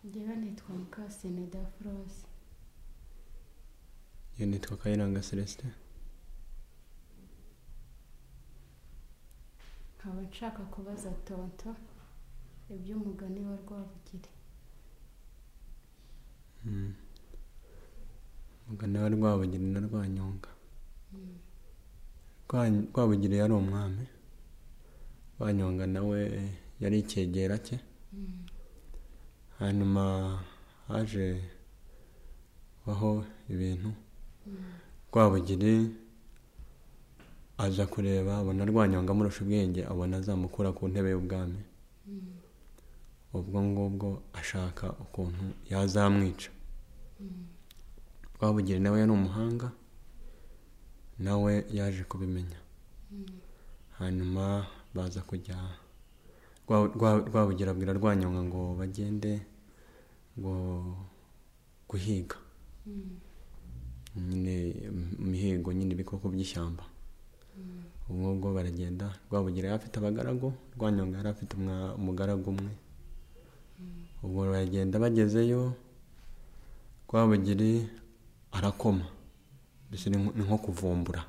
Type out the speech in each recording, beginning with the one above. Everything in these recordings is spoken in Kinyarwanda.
ngewe nitwa mukasine dafurose iyo nitwa kayiranga celestin nkaba nshaka kubaza tonto iby'umugani wa rwabugiri Mm. mugana wa rwabugiri na rwanyonga Rwa- rwabugiri yari umwami rwanyonga nawe yari icyegera cye hanyuma haje baho ibintu rwabugiri aza kureba abona rwanyonga amurusha ubwenge abona azamukura ku ntebe y'ubwami ubwo ngubwo ashaka ukuntu yazamwica rwabugiri nawe yari umuhanga nawe yaje kubimenya hanyuma baza kujya Rwa- Rwa- rwabugiri abwira rwanyonga ngo bagende ngo guhiga nyine mu mihigo nyine ibikoko by'ishyamba ubwo ngubwo baragenda rwabugira yari afite abagaragu rwanyonga yari afite umwa- umugaragu umwe ubwo baragenda bagezeyo rwabugiri arakoma mbese ni nko- ni nko kuvumbura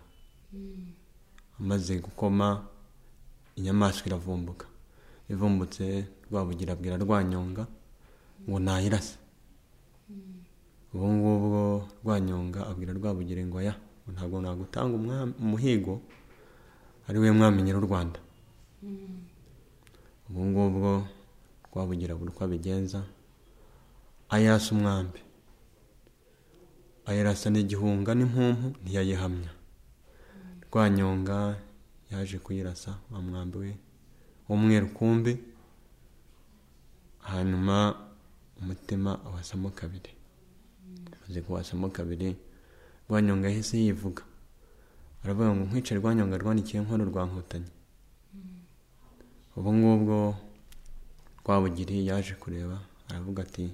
amaze gukoma inyamaswa iravumbuka ivumbutse rwabugira abwira rwanyonga ngo nayirase ubu ngubwo rwanyonga abwira rwabugira ngo ya ngo ntabwo nagutanga umwami- umuhigo ari we mwami nyiri u rwanda ubu ngubwo rwabugira buri uko abigenza ayirasa umwambi ayirasa n'igihunga n'impumpu ntiyayihamya rwanyonga yaje kuyirasa wa mwambi we w'umweru kumbi hanyuma umutima awasamo kabiri amaze kuwasamo kabiri rwanyonga yahise yivuga aravuga ngo nkwice rwanyonga rwanikiye inkono rwa nkotanyi ubu ngubwo rwabugiri yaje kureba aravuga ati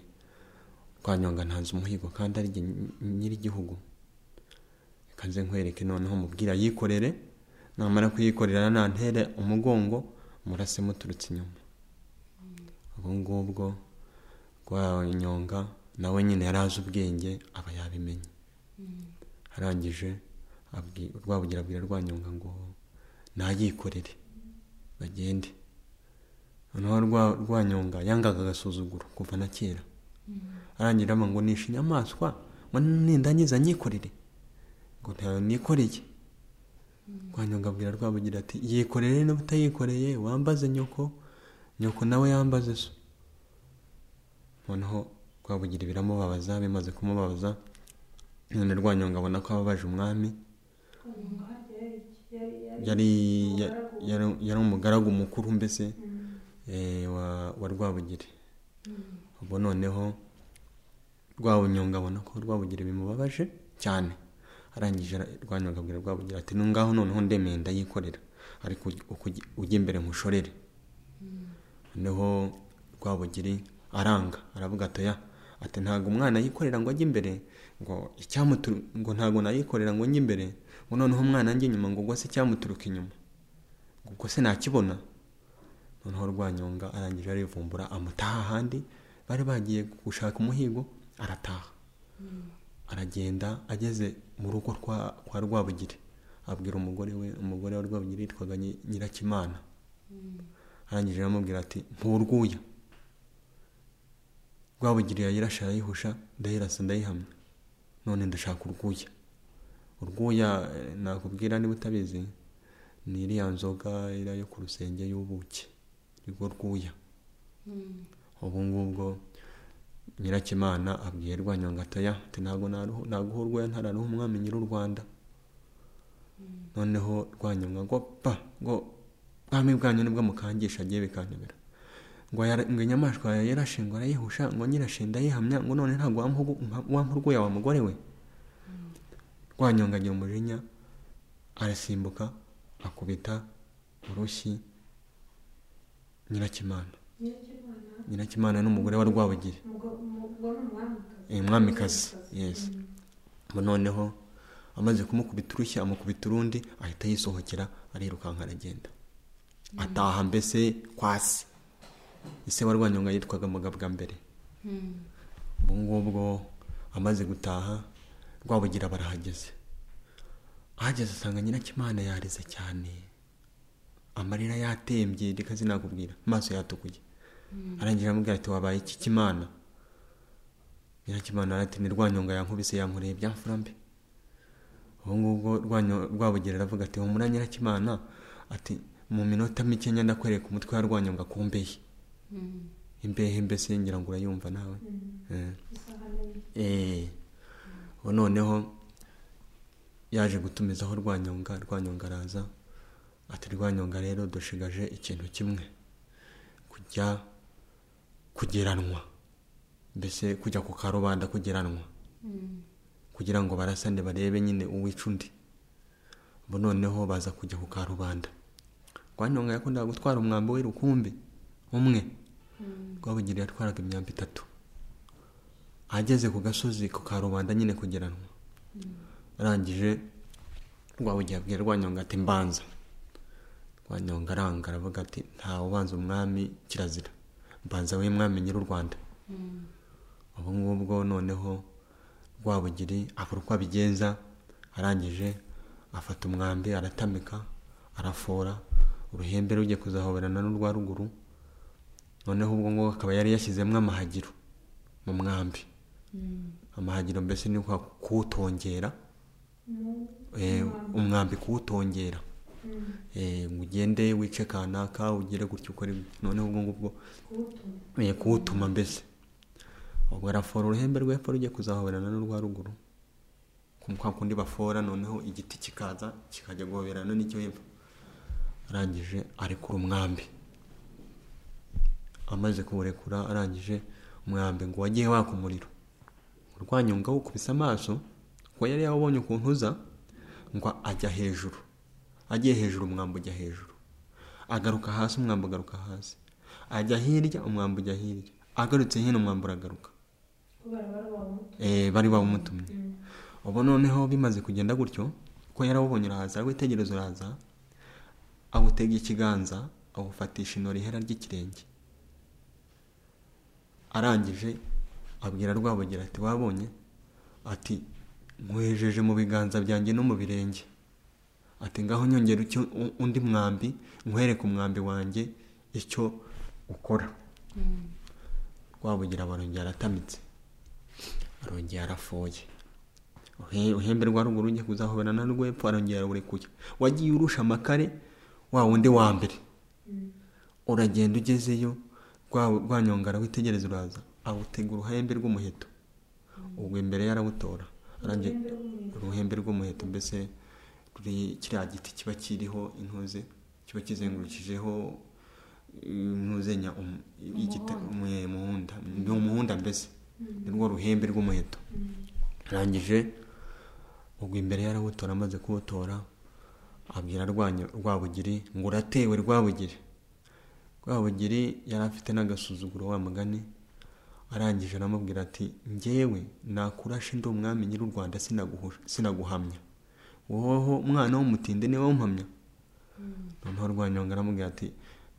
rwanyonga ntanze umuhigo kandi ari jye nyir'igihugu reka nze nkwereke noneho mubwira yikorere namara kuyikorera nantere umugongo murase muturutse inyuma ubu ngubwo rwanyonga nawe nyine yari azi ubwenge aba yabimenye arangije abwi- rwabugira abwira rwanyonga ngo nayikorere bagende noneho Rwa- rwanyonga yangaga agasuzuguro kuva na kera arangira aramba ngo nishe inyamaswa ngo nindangiza nyikorere ngo ntayo nikoreye rwanyonga abwira rwabugira ati yikorere niba utayikoreye wambaze nyoko nyoko nawe yambaze so noneho rwabugira biramubabaza bimaze kumubabaza none rwanyonga abona ko ababaje umwami yari ya- yari- yari umugaragu mukuru mbese eh, wa- wa rwabugiri ubwo noneho rwabonyonga abona ko rwabugiri bimubabaje cyane arangije ara- rwanyonga abwira rwabugira ati nungaho noneho ndemeye ndayikorera ariko ujye- ukujye- ujye imbere nkushorere noneho rwabugiri aranga aravuga ati oya ati ntabwo umwana yikorera ngo ajye imbere ngo icyamuturu ngo ntabwo nayikorera ngo njye imbere ngo noneho umwana njye inyuma ngo ubwo se icyamuturuka inyuma ngo ubwo se nakibona noneho rwanyonga arangije arivumbura amutaha ahandi bari bagiye gushaka umuhigo arataha aragenda ageze mu rugo kwa, kwa rwabugiri abwira umugore we umugore wa rwabugiri yitwaga Nyi- nyirakimana arangije aramubwira ati nturwuya rwabugiri yayirashe arayihusha ndayirasa ndayihamya none ndashaka urwuya urwuya eh, nakubwira niba utabizi ni iriya nzoga iriya yo ku rusenge y'ubuki nibwo rwuya ubu ngubwo nyirakimana abwiye rwanyonga ataya ati ntabwo naruhu- naguha urwuya ntararuha umwami nyiri u rwanda noneho rwanyonga ngo pa ngo ubwami bwanyu nibwo mukangisha agiye bikantebera ngo yara- ngo inyamaswa yarashe ngo arayihusha ngo nyirashinda yihamya ngo none ntabwo wampa- umpa- wampa urwuya wa mugore we rwanyonga agira umujinya arasimbuka akubita urushyi nyirakimana nyirakimana n'umugore wa rwabugiri Eh, mwamikazi yes Ubu noneho amaze kumukubita urushyi amukubita urundi ahita yisohokera arirukanka aragenda ataha mbese kwasi ise wa rwanyonga yitwaga mugabwa mbere ubwo ngubwo amaze gutaha rwabugira barahageze ahageze asanga nyirakimana yarize cyane amarira yatembye reka sinakubwira amaso yatukuye arangira aramubwira ati wabaye iki kimana nyirakimana arati ni rwanyonga yankubise yankoreye byamfura mbi ubu ngubwo Rwanyo- rwabugira aravuga ati humura nyirakimana ati mu minota mike nyenda kwereka umutwe wa rwanyonga ku mbehe imbehe mbese ngira ngo urayumva nawe Eh. Eh. ubu noneho yaje gutumizaho rwanyonga rwanyonga araza ati rwanyonga rero dushigaje ikintu kimwe kujya kugeranwa mbese kujya ku karubanda kugeranwa kugira ngo barasane barebe nyine uwica undi ubu noneho baza kujya ku karubanda rwanyonga yakundaga gutwara umwambi we rukumbi umwe rwabugira yatwaraga imyambi itatu ageze ku gasozi ku karubanda nyine kugeranwa arangije rwabugira abwira rwanyonga ati mbanza rwanyonga aranga aravuga ati nta ubanza umwami kirazira mbanza we mwami nyiri u rwanda ubu ngubwo noneho rwabugiri abura uko abigenza arangije afata umwambi aratamika arafora uruhembe rugiye kuzahoberana n'urwa ruguru noneho ubwo ngubwo akaba yari yashyizemo amahagiro mu mwambi amahagiro mbese ni kwa kuwutongera eh, umwambi kuwutongera Eh, ngo ugende wice kanaka ugere gutya ukore gutya. noneho ubwo ngubwo eh, kuwutuma mbese ubwo arafora uruhembe rw'epfo rujya kuzahoberana n'urwa ruguru ku kwa kundi bafora noneho igiti kikaza kikajya guhoberana n'icyo hepfo arangije arekura umwambi amaze kuwurekura arangije umwambi ngo wagiye waka umuriro urwanyonga wukubise amaso ngo yari yawubonye ukuntu uza ngo ajya hejuru agiye hejuru umwambi ujya hejuru agaruka hasi umwambi ugaruka hasi ajya hirya umwambi ujya hirya agarutse hino umwambi uragaruka Eh, bari bawumutumye ubu noneho bimaze kugenda gutyo ko yarawubonye urahaza witegereza uraza awutega ikiganza awufatisha ino rihera ry'ikirenge arangije abwira rwabugira ati wabonye ati nkwejeje mu biganza byanjye no mu birenge ati ngaho nyongera icyo u- undi mwambi nkwereke umwambi wanjye icyo ukora rwabugira barongera aratamitse arongera arafoye Uhe- uhembe rwa ruguru ujya kuzahoberana n'urwepfo arongera arawurekuye wagiye urusha amakare wa wundi wa mbere uragenda ugezeyo rwa- rwanyonga arawitegereza uraza awutega uruhembe rw'umuheto ubwo imbere ye arawutora arangiye uruhembe rw'umuheto mbese ruri kiriya giti kiba kiriho intuze kiba kizengurukijeho intuzenya umuhunda ni umuhunda mbese ni rwo ruhembe rw'umuheto arangije ubwo imbere ye arawutora amaze kuwutora abwira rwanyo rwabugiri ngo uratewe rwabugiri rwabugiri yari afite n'agasuzuguro wa mugani arangije aramubwira ati njyewe nakurashe ndi umwami nyiri u rwanda sinaguhusha- sinaguhamya woho umwana w'umutinde niwe umpamya noneho rwanyonga aramubwira ati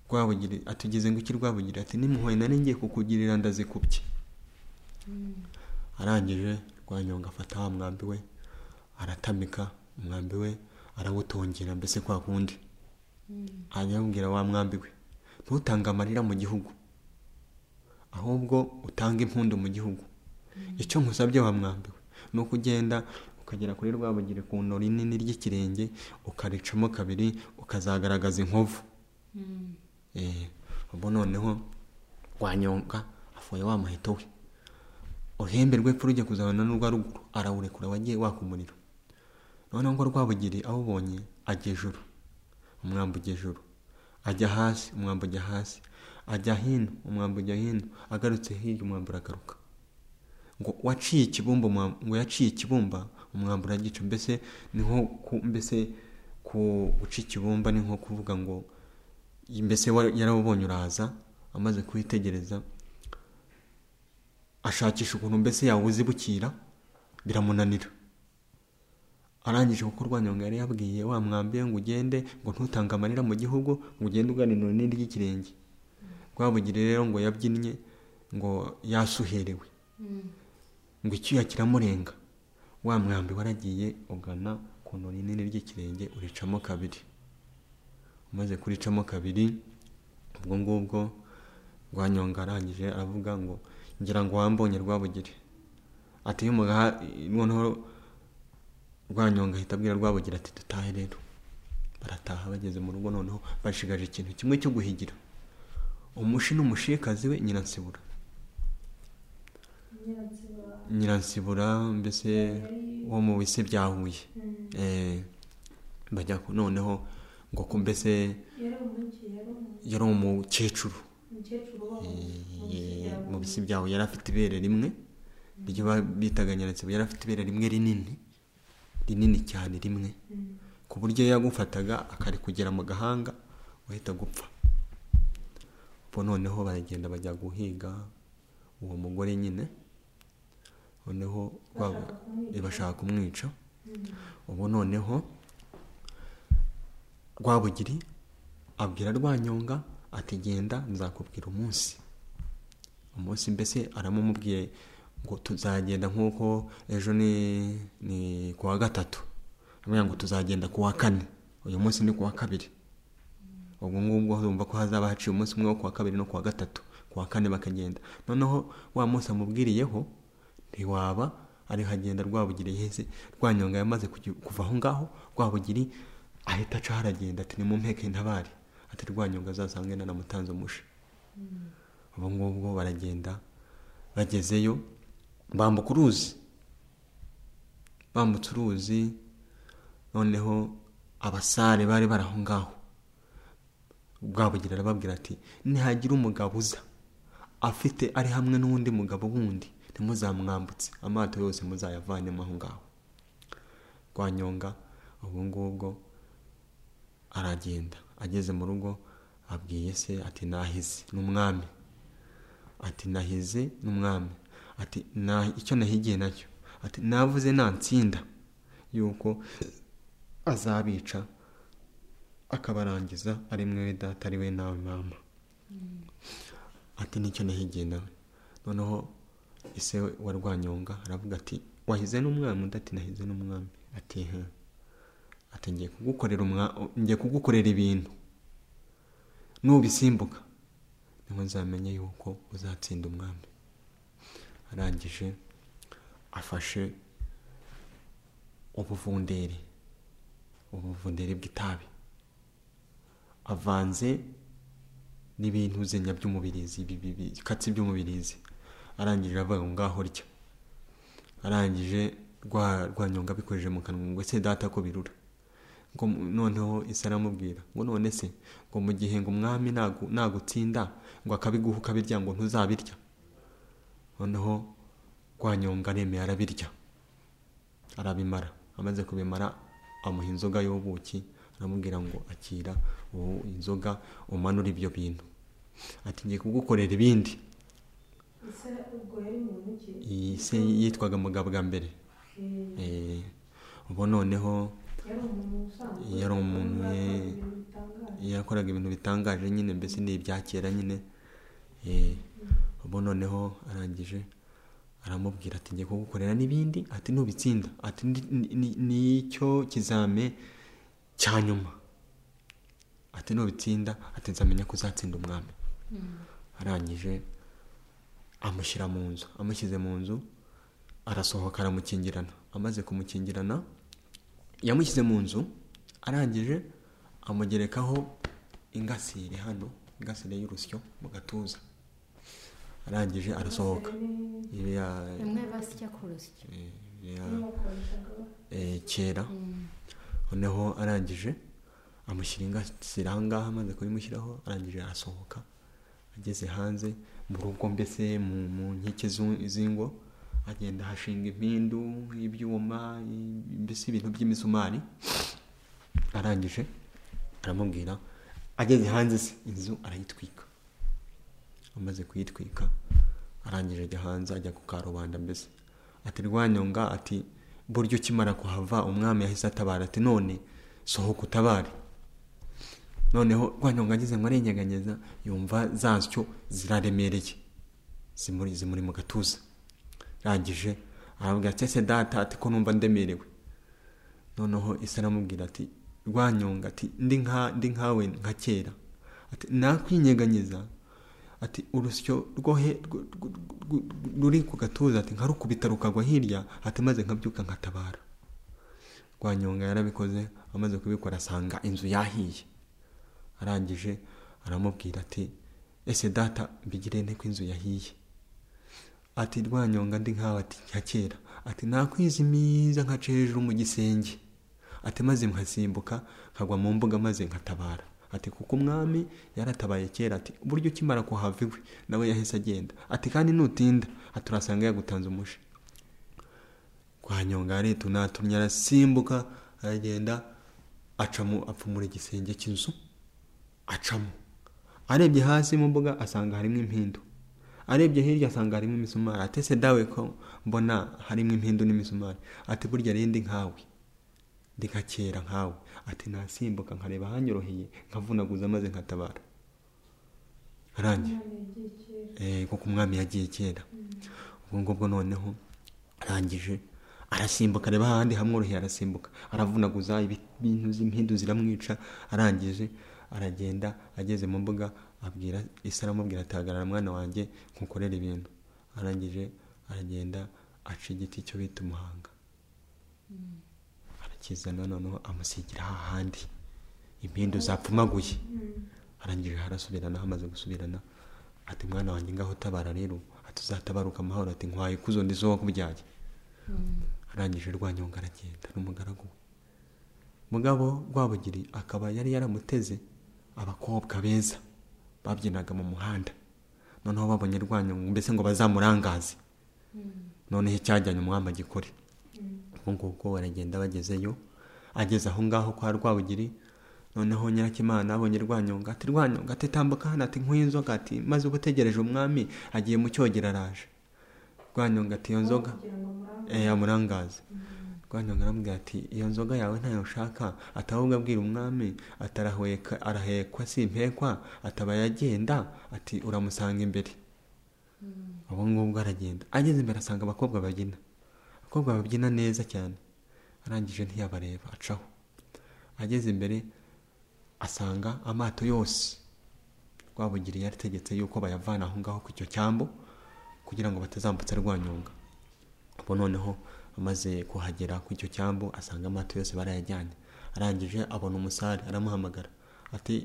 rwabugiri atugeze ngo iki rwabugiri ati nimuhoye nari ngiye kukugirira ndazikubye arangije rwanyonga afata wa mwambi we aratamika umwambi we arawutongera mbese kwa kundi hanyuma amubwira wa mwambi we ntutange amarira mu gihugu ahubwo utange impundu mu gihugu icyo nkusabye wa mwambi we ni ukugenda ukagera kuri rwabugiri ku nto rinini ry'ikirenge ukaricamo kabiri ukazagaragaza inkovu Eh, ubu noneho rwanyonga afuye wa muheto we uhembe rw'epfo rujya kuzabana n'urwa ruguru arawurekura wagiye waka umuriro noneho ngo rwabugiri awubonye ajya ejuru umwambi ujya ejuru ajya hasi umwambi ujya hasi ajya hino umwambi ujya hino agarutse hirya umwambi uragaruka ngo waciye ikibumba umwambi- ngo yaciye ikibumba umwambi uragica mbese ni nko ku- mbese ku guca ikibumba ni nko kuvuga ngo mbese wa- yarawubonye uraza amaze kuwitegereza ashakisha ukuntu mbese yawuzi bukira biramunanira arangije kuko rwanyonga yari yabwiye wa mwambi we ngo ugende ngo ntutange amarira mu gihugu ngo ugende ugana inoni ry'ikirenge rwabugire rero ngo yabyinnye ngo yasuherewe Mm. ngo icyuya kiramurenga wa mwambi waragiye ugana ku ntoki rinini ry'ikirenge uricamo kabiri umaze kuricamo kabiri ubwo ngubwo rwanyonga arangije aravuga ngo ngira ngo wambonye rwabugire ati iyo umugaha noneho rwanyonga ahita abwira rwabugira ati dutahe rero barataha bageze mu rugo noneho bashigaje ikintu kimwe cyo guhigira umushi n'umushikazi we nyiransibura nyiransibura nyiransibura mbese wo mu bise bya huye Mm. Eh, bajya ku- noneho ngo ko mbese yari umujyi yari umu- yari umukecuru umukecuru wo mu- mu eh, bisigaye. mu bisi byawe yari afite ibere rimwe iryo ba- bitaga nyiransibura yari afite ibere rimwe rinini rinini cyane rimwe Mm. ku buryo yagufataga akarikugera mu gahanga wahita gupfa ubwo noneho baragenda bajya guhiga uwo mugore nyine noneho Bashaka rwa- kumwica. bashaka kumwica Mm. ubu noneho rwabugiri abwira rwanyonga ati genda nzakubwira umunsi umunsi mbese aramumubwiye ngo tuzagenda nk'uko ejo ni ni ku wa gatatu amenya ngo tuzagenda ku wa kane uyu munsi ni ku wa kabiri ubwo ngubwo urumva ko hazaba haciye umunsi umwe wo ku wa kabiri no ku wa gatatu ku wa kane bakagenda noneho wa munsi amubwiriyeho ntiwaba ariho agenda rwabugiri yahise rwanyonga yamaze kugi- kuva aho ngaho rwabugiri ahita aca haragenda ati ni mu mpeke ntabare ati rwanyonga azasange naramutanze umusha ubu ngubwo baragenda bagezeyo bambuka uruzi bambutse uruzi noneho abasare bari bari aho ngaho bwabugira arababwira ati nihagira umugabo uza afite ari hamwe n'undi mugabo wundi ntimuzamwambutse amato yose muzayavanemo aho ngaho rwanyonga ubwo ngubwo aragenda ageze mu rugo abwiye se ati nahize n'umwami ati nahize n'umwami ati "Na- icyo nahigiye nacyo ati navuze nantsinda yuko azabica akabarangiza ari mwe data ari we nawe mama ati nicyo nahigiye nawe noneho ise wa rwanyonga aravuga ati wahize n'umwami undi ati nahize n'umwami ati "Heh." ati ngiye kugukorera umwa ngiye kugukorera ibintu nubisimbuka niho nzamenya yuko uzatsinda umwami arangije afashe ubuvunderi ubuvunderi bw'itabi avanze n'ibintu zenya by'umubirizi ibi- ibi- bikatsi by'umubirizi arangije avuga ngo ngaho rya arangije rwa rwanyonga abikojeje mu kanwa ngo ese data ko birura ngo mu- noneho isi aramubwira ngo none se ngo mu gihe ngo umwami nagu- nagutsinda ngo akabiguha ukabirya ngo ntuzabirya noneho rwanyonga aremeye arabirya arabimara amaze kubimara amuha inzoga y'ubuki aramubwira ngo akira ubu inzoga umanure ibyo bintu ati ngiye kugukorera ibindi Ese ubwo yari mu mujyi. iyi se yitwaga mugabwa mbere Eh, Eh, ubu noneho yari umuntu usanzwe. yari umuntu, Akora eh, ibintu bitangaje. yakoraga ibintu bitangaje nyine mbese ni ibya kera nyine Eh, ubu noneho arangije aramubwira ati ngiye kugukorera n'ibindi ati ntubitsinda ati "Ni- ni- ni- nicyo kizame cya nyuma ati nubitsinda ati nzamenya ko uzatsinda umwami arangije amushyira mu nzu amushyize mu nzu arasohoka aramukingirana amaze kumukingirana yamushyize mu nzu arangije amugerekaho ingasire hano ingasire y'urusyo mu gatuza arangije arasohoka Ni- Ibi ya- rimwe basya ku rusyo eh, ya- bakoreshaga eh, kera Mm. noneho arangije amushyira ingasire aha ngaha amaze kubimushyiraho arangije arasohoka ageze hanze mu rugo mbese mu mu nkike z'u- z'ingo agenda ahashinga impindu ibyuma i- mbese ibintu by'imisumari arangije aramubwira ageze hanze se inzu arayitwika amaze kuyitwika arangije ajya hanze ajya ku karubanda mbese ati rwanyonga ati buryo ukimara kuhava umwami yahise atabara ati none sohoka utabare noneho rwanyonga ageze ngo arenyeganyeza yumva zasyo ziraremereye zimuri zimuri mu gatuza arangije arabwira ati ese data ati ko numva ndemerewe noneho ese aramubwira ati rwanyonga ati ndi nka ndi nkawe nka kera ati nakwinyeganyeza ati urusyo rwohe rw- rw- rw- ruri ku gatuza ati nkarukubita rukagwa hirya ati maze nkabyuka nkatabara rwanyonga yarabikoze amaze kubikora asanga inzu yahiye arangije aramubwira ati ese data mbigire nte ko inzu yahiye ati rwanyonga ndi nkawe ati nka kera ati nakwizimiza nkaca hejuru mu gisenge ati maze nkasimbuka nkagwa mu mbuga maze nkatabara ati kuko umwami yaratabaye kera ati uburyo ukimara kuhava iwe nawe yahise agenda ati kandi nutinda ati urasanga yagutanze umushi rwanyonga yaretu natumye arasimbuka aragenda acamo apfumura igisenge cy'inzu acamo arebye hasi mu mbuga asanga harimo impindu arebye hirya asanga harimo imisumari atese dawe ko mbona harimo impindu n'imisumari ati burya rindi nkawe ndi nka kera nkawe ati nasimbuka nkareba ahanyoroheye nkavunaguza maze nkatabara arangiye Eh, kuko umwami yagiye kera ubwo ngubwo noneho arangije arasimbuka areba ahandi hamworoheye arasimbuka aravunaguza ibi- ibintu z'impindu ziramwica arangije aragenda ageze mu mbuga abwira isi aramubwira ati hagarara mwana wanjye nkukorere ibintu arangije aragenda aca igiti cyo bita umuhanga arakizana noneho amusigira hahandi impindu zapfumaguye arangije harasubirana hamaze gusubirana ati mwana wanjye ngaho utabara rero ati uzatabaruka amahoro ati nkwaye ikuzo ndi zo wakubyaye arangije rwanyonga aragenda n'umugaragu we mugabo rwabugiri akaba yari yaramuteze abakobwa beza babyinaga mu muhanda noneho babonye rwanyonga mbese ngo bazamurangaze noneho icyajyanye umwami agikore ubwo ngubwo baragenda bagezeyo ageze aho ngaho kwa rwabugiri noneho nyirakimana abonye rwanyonga ati rwanyonga ati tambuka hano ati nkuye inzoga ati maze uba utegereje umwami agiye mu cyogero araje rwanyonga ati iyo nzoga kugira ngo murambe Eh, yamurangaza rwanyonga aramubwira ati iyo nzoga yawe ntayo nshaka ati ahubwo abwira umwami ati arahweka arahekwa simpekwa ataba yagenda ati uramusanga imbere ubu ngubwo aragenda ageze imbere asanga abakobwa babyina abakobwa babyina neza cyane arangije ntiyabareba acaho ageze imbere asanga amato yose rwabugiri yarategetse yuko bayavana aho ngaho ku icyo cyambu kugira ngo batazambutsa rwanyonga ubu noneho amaze kuhagera ku icyo cyambu asanga amato yose barayajyanye arangije abona umusare aramuhamagara ati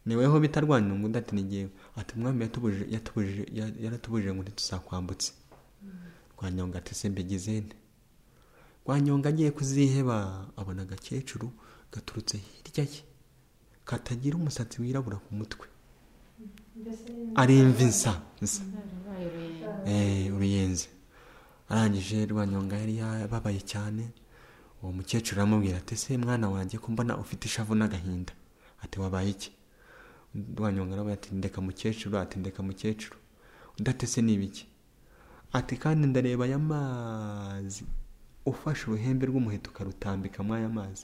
niweho bita rwanyonga undi ati nigewe ati umwami yatubujije yatubujije ya- yaratubujije ngo ntituzakwambutse rwanyonga ati se mbigize nte rwanyonga agiye kuziheba abona agakecuru gaturutse hirya ye katagira umusatsi wirabura ku mutwe mbese ari imvi nsa nsa Zarabaye uruyenzi. Eh, uruyenzi arangije rwanyonga yari yababaye cyane uwo mukecuru aramubwira ati ese mwana wanjye ko mbona ufite ishavu n'agahinda ati wabaye iki rwanyonga aravuga ati ndeka mukecuru ati ndeka mukecuru undi ati ese ni ibiki ati kandi ndareba aya mazi ufashe uruhembe rw'umuheto ukarutambika muri aya mazi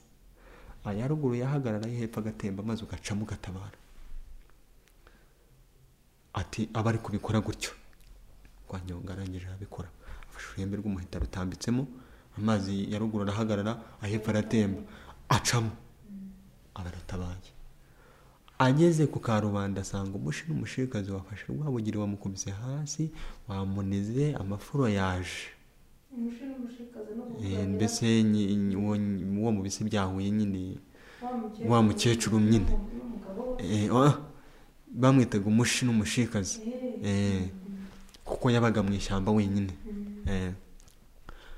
aya ruguru yahagarara yo hepfo agatemba maze ugacamo ugatabara ati aba ari kubikora gutyo rwanyonga arangije arabikora afashe uruhembe rw'umuheta rutambitsemo amazi ya ruguru arahagarara ahepfo aratemba acamo aba aratabaye ageze ku karubanda asanga umushi n'umushikazi wafashe rwabugiri wamukubise hasi wamunize amafuro yaje umushi n'umushikazi no Eh, kuganira mbese nyi- nyi- uwo uwo mu bise byahuye nyine wa mukecuru wa mukecuru nyine n'umugabo we Eh, ah, bamwitaga umushi n'umushikazi Eh, Eh, kuko yabaga mu ishyamba wenyine mm, Eh,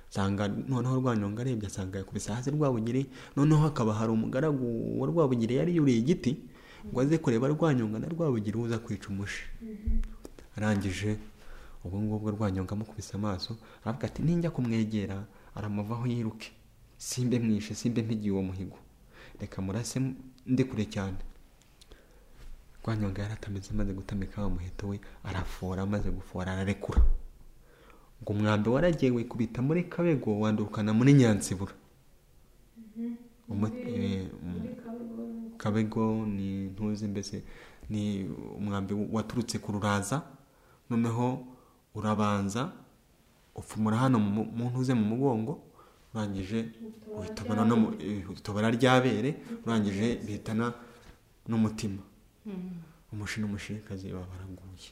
nsanga noneho rwanyonga arebye asanga yakubise hasi rwabugiri noneho hakaba hari umugaragu wa rwabugiri yari yuriye igiti ngo aze kureba rwanyonga na rwabugiri uza kwica umushi mhm. arangije ubwo ngubwo rwanyonga amukubise amaso aravuga ati ninjya kumwegera aramuvaho yiruke simbe mwishe simbe mpigiye uwo muhigo reka murase ndi kure cyane rwanyonga yaratamitse amaze gutamika wa muheto we arafora amaze gufora ararekura ngo umwambi waragiye wikubita muri kabego wandukana muri nyansibura Umu- eh, um- muri kabego kabego ni ntuzi mbese ni umwambi waturutse ku ruraza noneho urabanza upfumura hano mu mu ntuze mu mugongo urangije uhitobora no mu- eh, utobora ryabere urangije bihitana n'umutima umushi n'umushikazi baba baraguye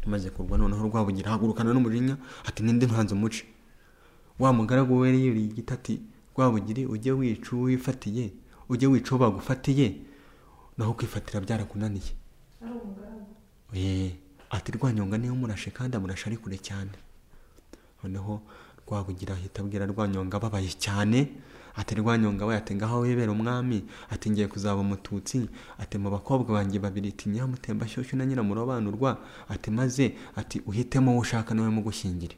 umaze kurwa noneho rwabugira hagurukana n'umujinya ati ninde ntanze umuce wa mugaragu we yari yuriye igiti ati rwabugiri ujye wica uwo wifatiye ujye wica uwo bagufatiye naho kwifatira byarakunaniye ari umugaragu Oye, ati rwanyonga niyo murashe kandi amurashe ari kure cyane noneho rwabugira ahita abwira rwanyonga ababaye cyane ati rwanyonga we ati ngaho wibera umwami ati ngiye kuzaba umututsi ati mu bakobwa banjye babiri ati nyamutemba shyushyu na nyiramurobanurwa ati maze ati uhitemo uwo ushaka nawe mugushyingire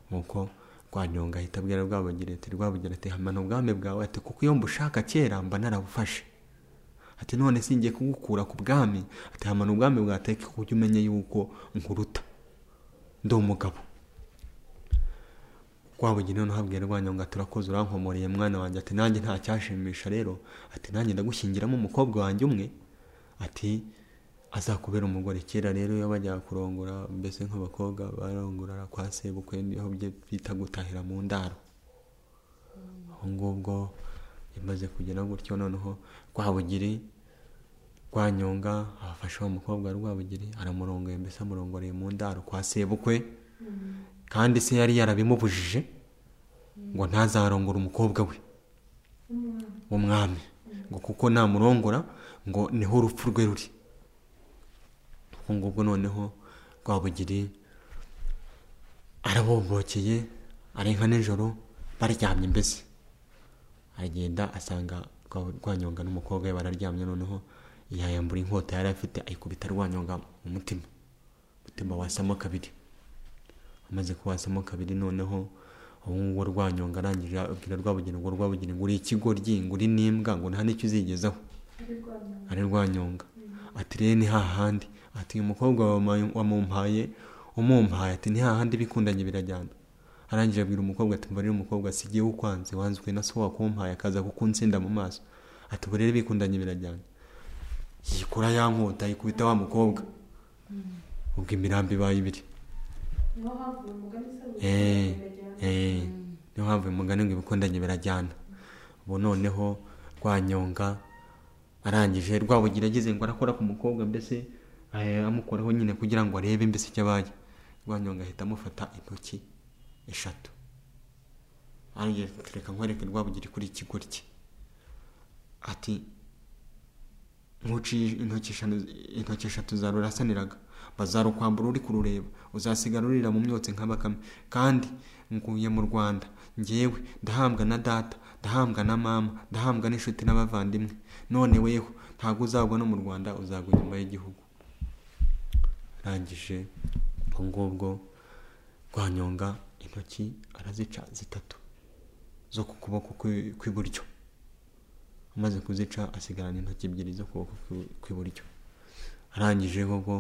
nuko rwanyonga ahita abwira rwabugira ati rwabugira ati hamana ubwami bwawe ati kuko iyo mbushaka kera mba narabufashe ati none si ngiye kugukura ku bwami ati hamana ubwami bwateka ku buryo umenye yuko nkuruta ndi umugabo rwabugira noneho abwira rwanyonga ati urakoze urankomoreye mwana wanjye ati nanjye nta cyashimisha rero ati nanjye ndagushyingiramo umukobwa wanjye umwe ati azakubera umugore kera rero iyo bajyaga kurongora mbese nk'abakobwa barongorara kwa sebukwe niho bye- bita gutahira mu ndaro ubwo ngubwo imaze kugera gutyo noneho rwabugiri rwanyonga afashe uwo mukobwa wa rwabugiri aramurongoye mbese amurongoreye mu ndaro kwa sebukwe kandi se yari yarabimubujije ngo ntazarongore umukobwa we n'umwana w'umwami ngo kuko namurongora ngo niho urupfu rwe ruri ubwo ngubwo noneho rwabugiri arabombokeye arenga nijoro baryamye mbese aragenda asanga Rwa- rwanyonga n'umukobwa we bararyamye noneho yayambura inkota yari afite ayikubita rwanyonga mu mutima umutima wasamo kabiri amaze kuwasamo kabiri noneho ubu ngubu rwanyonga arangije abwira rwabugira ngo rwabugira ngo uri ikigoryi ngo uri n'imbwa ngo nta n'icyo uzigezaho ari rwanyonga ari rwanyonga ati rero ni hahandi ati uyu mukobwa wama- wamumpaye umumpaye ati ni hahandi bikundanye birajyana arangije abwira umukobwa ati mba rero umukobwa sigiye ukwanze wanzwe na so wakumpaye akaza kukunsinda mu maso ati ubu rero bikundanye birajyana yikura ya nkota yikubita wa mukobwa ubwo imirambi ibaye ibiri niho havuye umugani se Eh, birajyana eh, niyo mpamvu uyu mugani ngo ibikundanye birajyana ubu noneho rwanyonga arangije rwabugira ageze ngo arakora ku mukobwa mbese eh, amukoraho nyine kugira ngo arebe mbese icyo abaye rwanyonga ahita amufata intoki eshatu arangije ati, reka nkwereke rwabugira kuri ikigoryi ati nkuciye intoki eshanu- intoki eshatu zawe urasaniraga bazarukwambura uri kurureba uzasigara urira mu myotsi nka bakame kandi nguye mu rwanda ngewe ndahambwa na data ndahambwa na mama ndahambwa n'inshuti n'abavandimwe none weho ntabwo uzagwa no mu rwanda uzagwa inyuma y'igihugu arangije ubwo ngubwo rwanyonga intoki arazica zitatu zo ku kuboko kwi- kw'iburyo amaze kuzica asigarana intoki ebyiri zo kuboko kwi- kw'iburyo arangije koko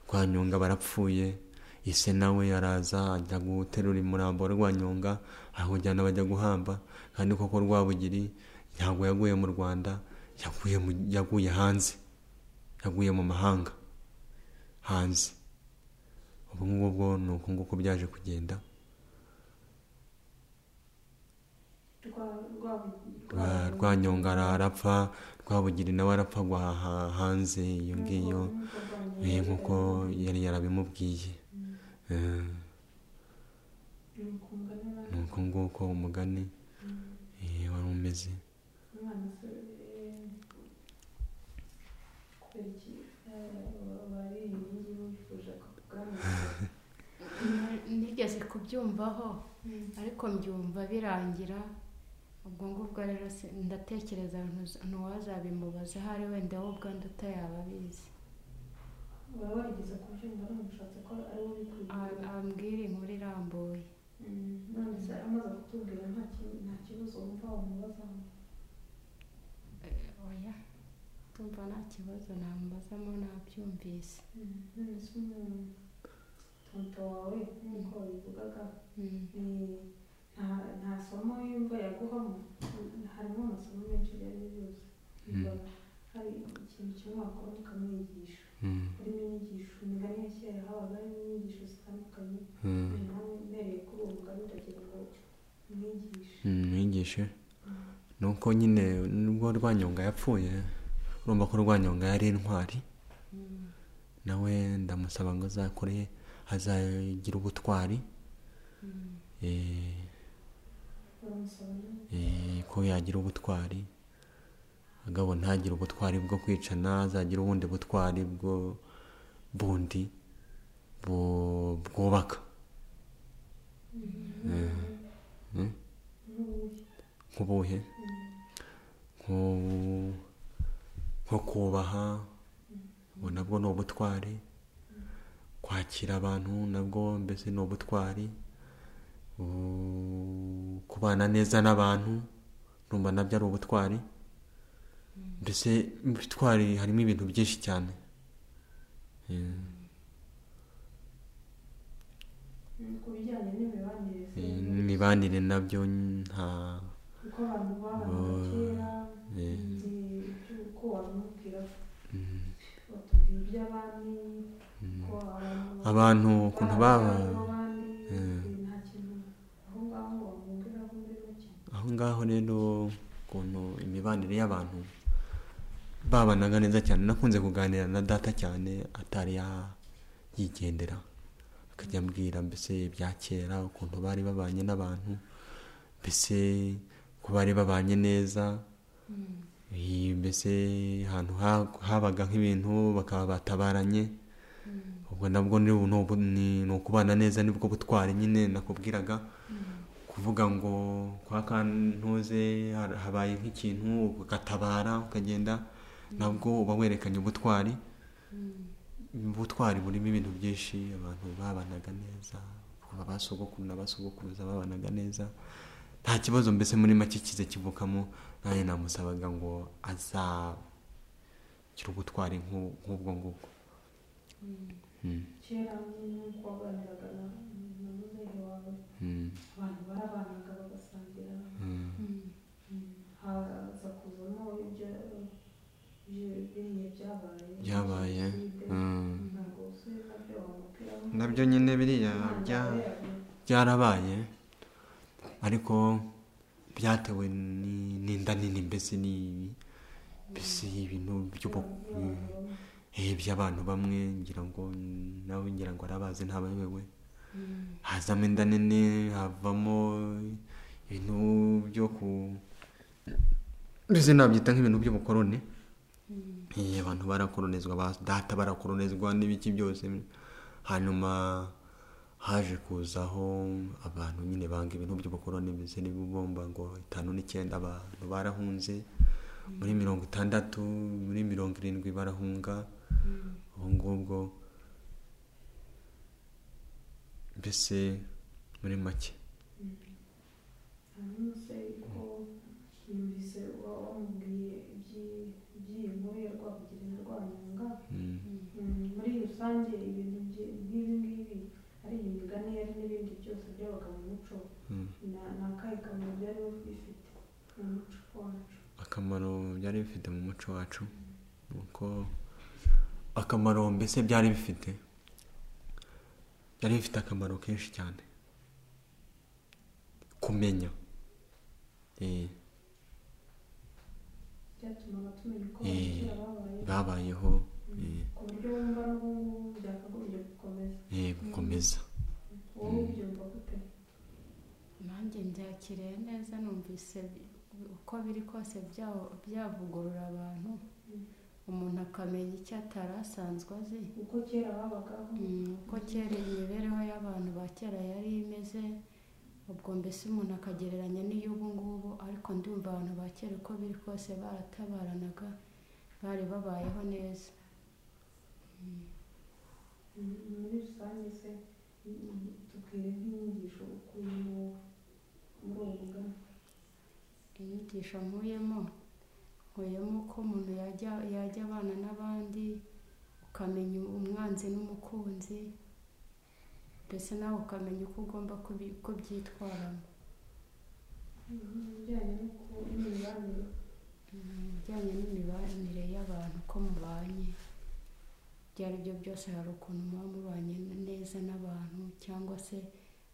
rwanyonga barapfuye ise nawe araza ajya guterura umurambo wa rwanyonga ahawujyana bajya guhamba kandi koko rwabugiri ntabwo yaguye mu rwanda yaguye mu- yaguye hanze yaguye mu mahanga hanze ubu ngubwo ni uko nguko byaje kugenda Rwa- rwa- Rwa- rwanyonga ara- arapfa rwabugiri nawe arapfa agwa ha- hanze iyo ngiyo nk'uko rwanyonga Eh, nk'uko yari yarabimubwiye Eh, ni uko umugani ni wari uko nguko umugani eh, wari umeze umwana se eh, kubera iki eh, bari inkingi bifuje ko ubwami nigeze kubyumvaho ariko mbyumva birangira ubwo ngubwo rero si- ndatekereza ntuza- ntuwazabimubaza ahari wenda wowe ubwandu utayaba abizi baba barigeze kubyumva none bishatse ko ari A- we ubikubwira ambwira inkuru irambuye Mm, none se amaze kutubwira nta ki- nta kibazo wumva wamubaza Eh, oya ndumva nta kibazo namubazamo nabyumvise Mm, none se umu- tonto wawe nk'uko wabivugaga Mm. ni nta- nta somo yumva yaguhamo harimo amasomo menshi yari yuzuye hari ikintu kimwe wakora ukamwigisha Mm, harimo inyigisho imigani ya kera habaga harimo inyigisho zitandukanye mm, nawe mbereye kuri uwo mugani utagira ngo umwigishe mm, mwigishe ni uko nyine nubwo rwanyonga yapfuye urumva ko rwanyonga yari intwari nawe ndamusaba ngo azakure azagire ubutwari eh, baramusaba nawe eh, ko yagira ubutwari agabo ntagire ubutwari bwo kwicana azagira ubundi butwari bwo bundi bu- bwubaka Mm. n'ubuhe nk'ubuhe nko nko kubaha ubu nabwo ni ubutwari kwakira abantu nabwo mbese ni ubutwari U- kubana neza n'abantu numva nabyo ari ubutwari mbese mu bitwari harimo ibintu byinshi cyane Eh, ku bijyanye n'imibanire se eh, n'imibanire nabyo nta uko abantu babanaga kera eh, uko wamubwira mm, batubwira iby'abami mm. ko abantu abantu ukuntu baba Eh. nta kintu aho ngaho bamubwiraho muri make aho ngaho rero ukuntu imibanire y'abantu babanaga neza cyane nakunze kuganira na data cyane atari ya- yigendera akajya ambwira mbese ibya kera ukuntu bari babanye n'abantu mbese ko bari babanye neza iyi mbese ahantu ha- habaga nk'ibintu bakaba batabaranye ubwo nabwo ni ubu- ni ni ukubana neza nibwo butwari nyine nakubwiraga kuvuga ngo kwa kantuze har- habaye nk'ikintu ugatabara ukagenda nabwo uba werekanye ubutwari ubutwari burimo ibintu byinshi abantu babanaga neza kuva ba sogokuru na ba sogokuruza babanaga neza nta kibazo mbese muri make kize kivukamo nanjye namusabaga ngo azagire ubutwari nk'u- nk'ubwo ngubwo Mm, kera nyine uko waganiraga na na muzehe wawe mm, abantu barabanaga bagasangira mm, haza kuvamo ibyo ibyo- biriya byabaye Byabaye, Jenoside. mm. ntabwo usubiye nabyo wamubwiraho nabyo nyine biriya bya byarabaye ariko byatewe ni- n'inda nini mbese ni mbese ibintu by'ubu- eh, by'abantu bamwe ngira ngo nawe ngira ngo arabazi ntabayobewe hazamo inda nini havamo ibintu byo ku mbese nabyita nk'ibintu by'ubukoroni Eh, abantu barakoronizwa ba data barakoronizwa n'ibiki byose hanyuma haje kuzaho abantu nyine banga ibintu by'ubukoroni mbese n'ibibumba ngo itanu n'icyenda abantu barahunze muri mirongo itandatu muri mirongo irindwi barahunga ubu ngubwo mbese muri make hanyuma se ko yumvise uba wamubwiye iby'i- iby'iyi nkuru ya rwabugiri na rwanyonga Mm, Mm, muri rusange ibintu byi- nk'ibi ngibi ari imigani yari n'ibindi byose byabaga mu muco mm. na- ni akahe kamaro byari bifite mu muco wacu akamaro byari bifite mu muco wacu ni uko akamaro mbese byari bifite byari bifite akamaro kenshi cyane kumenya eh, byatumaga tumenya uko Eh, abakera babaye babayeho eh, ku buryo wumva n'ubungubu byakagombye gukomeza eh, gukomeza wowe ubyumva gute nanjye mbyakiriye neza numvise uko biri kose bya- byavugurura abantu umuntu akamenya icyo atari asanzwe azi uko kera babagaho Mm, uko kera imibereho y'abantu ba kera yari imeze ubwo mbese umuntu akagereranya n'iy'ubu ngubu ariko ndumva abantu ba kera uko biri kose baratabaranaga bari babayeho neza Mm, muri rusange se mm, tubwire nk'inyigisho ukuyemo muri uwo mugani inyigisho nkuyemo nkuyemo ko umuntu yajya yajya abana n'abandi ukamenya umwanzi n'umukunzi mbese nawe ukamenya uko ugomba kubi- kubyitwaramo Mm, ibijyanye no ku- n'imibanire Mm, mu bijyanye n'imibanire y'abantu uko mubanye ibyo ari byo byose hari ukuntu muba mubanye neza n'abantu cyangwa se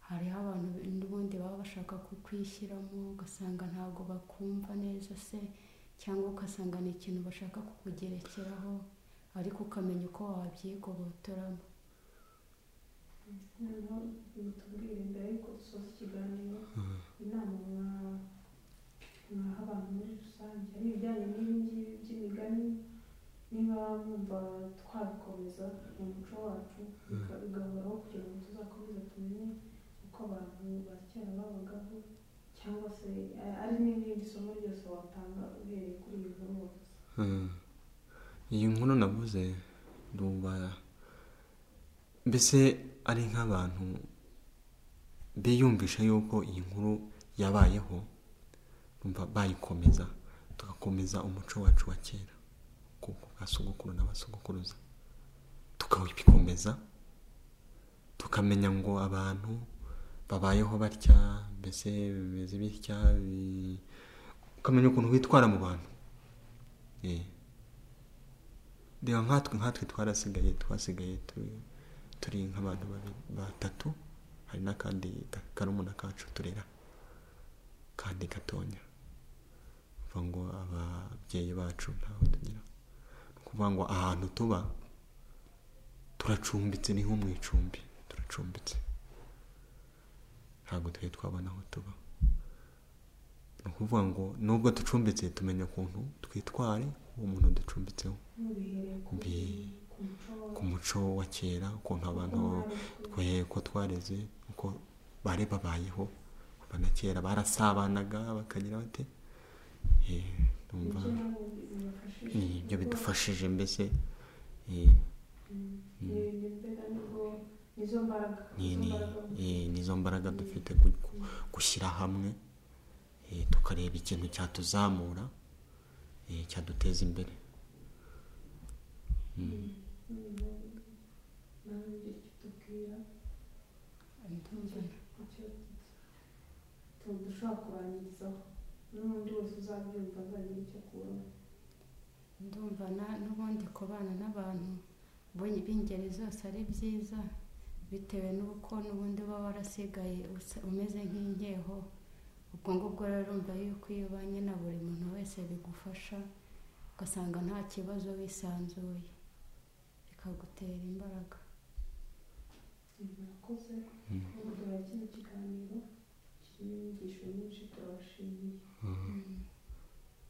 hariho abantu n'ubundi baba bashaka kukwishyiramo ugasanga ntabwo bakumva neza se cyangwa ugasanga ni ikintu bashaka kukugerekeraho ariko ukamenya uko wabyigobotoramo noneho tubwire mbere y'uko dusoza ikiganiro inama mwaha abantu muri rusange ari ibijyanye n'ibi ngibi by'imigani niba mwumva twabikomeza mu muco wacu bigahoraho kugira ngo tuzakomeze tumenye uko abantu ba kera babagaho cyangwa se ari n'irindi somo ryose watanga uhereye kuri iyi nkuru wose iyi nkuru navuze numva mbese ari nk'abantu biyumvisha yuko iyi nkuru yabayeho numva bayikomeza tugakomeza umuco wacu wa kera kuko gasogokuru n'abasogokuruza tukabikomeza tukamenya ngo abantu babayeho batya mbese bimeze bitya bi- ukamenya ukuntu witwara mu bantu Eh. reba nkatwe nkatwe twarasigaye twasigaye turi turi nk'abantu babiri batatu hari n'akandi ka- karumuna kacu turera kandi gatonya kuva ngo ababyeyi bacu ntaho tugira ni ukuvuga ngo ahantu tuba turacumbitse ni nko mu icumbi turacumbitse ntabwo twari twabona aho tuba ni ukuvuga ngo nubwo ducumbitse tumenya ukuntu twitware uwo muntu ducumbitseho mubihereye ku Mbi- ku muco ku muco wa kera ukuntu abantu wacu twe ko twareze uko bari babayeho kuva na kera barasabanaga bakagira bate Eh, ndumva ni ibyo bidufashije mbese eh, nizo mbaraga ni- nizo ni- mbaraga eh, nizo mbaraga dufite ku- ku- gushyira hamwe eh, tukareba ikintu cyatuzamura eh, cyaduteza imbere Mm. nawe ibyo kitubwira ndumva icyo dushobora kurangirizaho n'undi wese uzabyumva azagira icyo akuraho ndumva na- n'ubundi kubana n'abantu bo- b'ingeri zose ari byiza bitewe n'uko n'ubundi uba warasigaye usa- umeze nk'inkeho ubwo ngubwo rero urumva yuko iyo ubanye na buri muntu wese bigufasha ugasanga nta kibazo wisanzuye bikagutera imbaraga murakoze Mm. kuba kino kiganiro kirimo inyigisho nyinshi turabashimiye Mm. Mm.